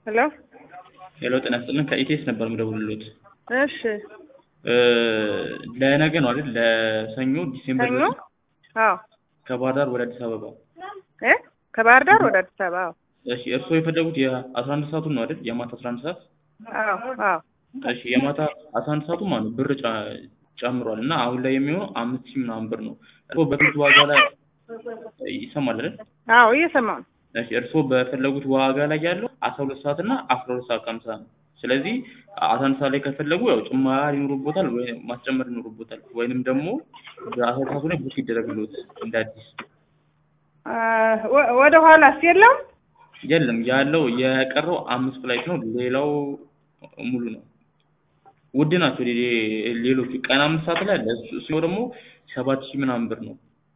ሄሎ ሄሎ ጤና ይስጥልን ከኢቴስ ነበር የምደውልልዎት። እሺ እ ለነገ ነው አይደል? ለሰኞ ዲሴምበር ሰኞ? ዘጠኝ አዎ ከባህር ዳር ወደ አዲስ አበባ። እ ከባህር ዳር ወደ አዲስ አበባ አዎ እሺ እርስዎ የፈለጉት የአስራ አንድ ሰዓቱን ነው አይደል? የማታ አስራ አንድ ሰዓት አዎ አዎ እሺ የማታ አስራ አንድ ሰዓቱ ማለት ነው ብር ጨ- ጨምሯል እና አሁን ላይ የሚሆነው አምስት ሺህ ምናምን ብር ነው። እርስዎ በፊት ዋጋ ላይ ይሰማል አይደል? አዎ እየሰማሁ ነው። እሺ እርስዎ በፈለጉት ዋጋ ላይ ያለው አስራ ሁለት ሰዓት እና አስራ ሁለት ሰዓት ከሀምሳ ነው። ስለዚህ አስራ አንድ ሰዓት ላይ ከፈለጉ ያው ጭማሪ ይኖርቦታል ወይ ማስጨመር ይኖርቦታል ወይንም ደግሞ በአስራ ሁለት ሰዓቱ ላይ ቡክ ይደረግልዎት እንደ አዲስ። አ፣ ወ- ወደ ኋላስ የለም? የለም ያለው የቀረው አምስት ፍላይት ነው። ሌላው ሙሉ ነው። ውድ ናቸው ሌ- ሌሎቹ ቀን አምስት ሰዓት ላይ አለ። እሱ እሱ ደግሞ ሰባት ሺህ ምናምን ብር ነው።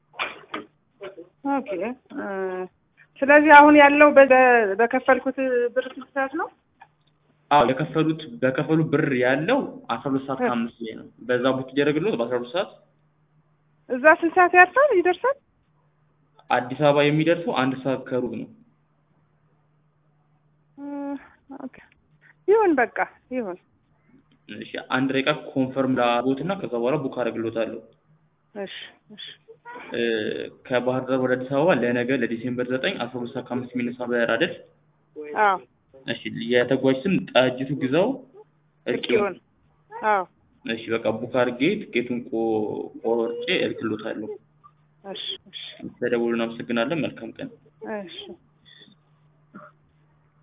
ኦኬ እ፣ ስለዚህ አሁን ያለው በ- በከፈልኩት ብር ስንት ሰዓት ነው? አዎ የከፈሉት በከፈሉ ብር ያለው አስራ ሁለት ሰዓት ከአምስት ላይ ነው። በዛ ቡክ ይደረግልዎት በአስራ ሁለት ሰዓት እዛ ስንት ሰዓት ያርፋል ይደርሳል? አዲስ አበባ የሚደርሰው አንድ ሰዓት ከሩብ ነው። እ፣ ኦኬ ይሁን በቃ ይሁን። እሺ አንድ ደቂቃ ኮንፈርም ላቦትና ከዛ በኋላ ቡክ አደርግልዎታለሁ። እሺ እሺ እ፣ ከባህር ዳር ወደ አዲስ አበባ ለነገ ለዲሴምበር ዘጠኝ አስራ ሁለት ሰዓት ከአምስት የሚነሳ በረራ አይደል? አዎ እሺ የተጓዥ ስም ጣጅቱ ግዛው እርቂውን። ይሁን አዎ እሺ በቃ ቡክ አድርጌ ትኬቱን ቆ- ቆርጬ እልክልዎታለሁ። እሺ እሺ ተደውሉን። አመሰግናለን። መልካም ቀን። እሺ